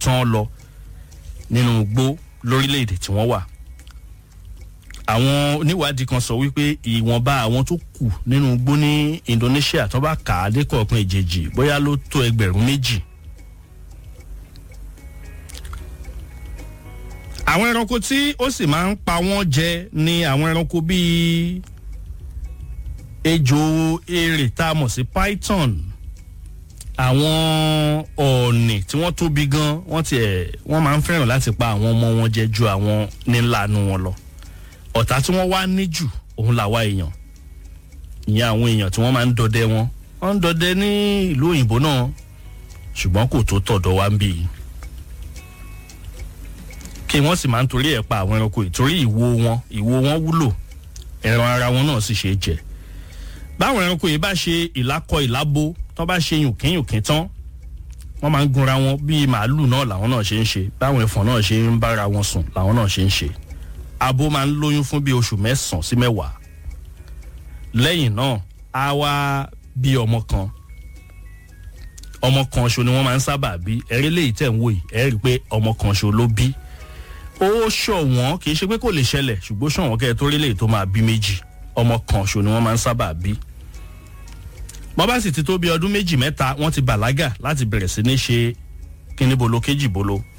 tán lọ nínú igbó lórílẹ̀‐èdè tí wọ́n wà àwọn oníwádìí kan sọ wípé ìwọ̀nba àwọn tó kù nínú igbó ní indonesia tó bá kà á lẹ́kọ̀ọ̀kan ìjèjì bóyá ló tó ẹgbẹ̀rún méjì. àwọn ẹranko tí ó sì máa ń pa wọ́n jẹ ni àwọn ẹranko bíi ejò erè tá a mọ̀ sí python àwọn ọ̀ọ̀nì tí wọ́n tóbi gan wọ́n tiẹ̀ wọ́n máa ń fẹ́ràn láti pa àwọn ọmọ wọn jẹ ju àwọn nílànú wọn lọ ọ̀tá tí wọ́n wá ní jù òun làwa èèyàn ìyẹn àwọn èèyàn tí wọ́n máa ń dọdẹ wọn wọ́n ń dọdẹ ní ìlú òyìnbó náà ṣùgbọ́n kò tó tọ̀dọ̀ wá ń bì í kí wọ́n sì máa ń torí ẹ̀ pa àwọn ẹranko ìtorí ìwo wọn ìwo wọn wúlò ẹran ara wọn náà sì ṣe é jẹ báwọn ẹranko yìí bá ṣe ìlákọ ìlábo tó bá ṣe yùnkínyùnkín tán wọ́n máa ń gunra wọn bíi màálù náà làwọn náà ṣe ń ṣe báwọn ẹ̀fọn náà ṣe ń bára wọn sùn làwọn náà ṣe ń ṣe abo máa ń lóyún fún bíi oṣù mẹ́sàn-án sí mẹ́wàá lẹ́yìn náà á wá bí ọmọ kan ọmọ kan ṣo ni wọ́n máa ń sábà bí ẹ̀rí léyìí tẹ̀ ń wò yìí ẹ̀ rí i pé ọmọ kan ṣo ló bí ó ṣọ̀wọ́n kì í ṣe pé kò lè ṣẹlẹ̀ ṣùgbọ́n ṣọ̀wọ́n kẹ́ ẹ tó rí léyìí tó máa bí méjì ọmọ kan ṣo ni wọ́n máa ń sábà bí wọ́n bá sì ti tó bí ọdún méjì mẹ́ta wọ́n ti bàlágà láti bẹ̀rẹ̀ sí ní ṣe kíní bolo kéjì bolo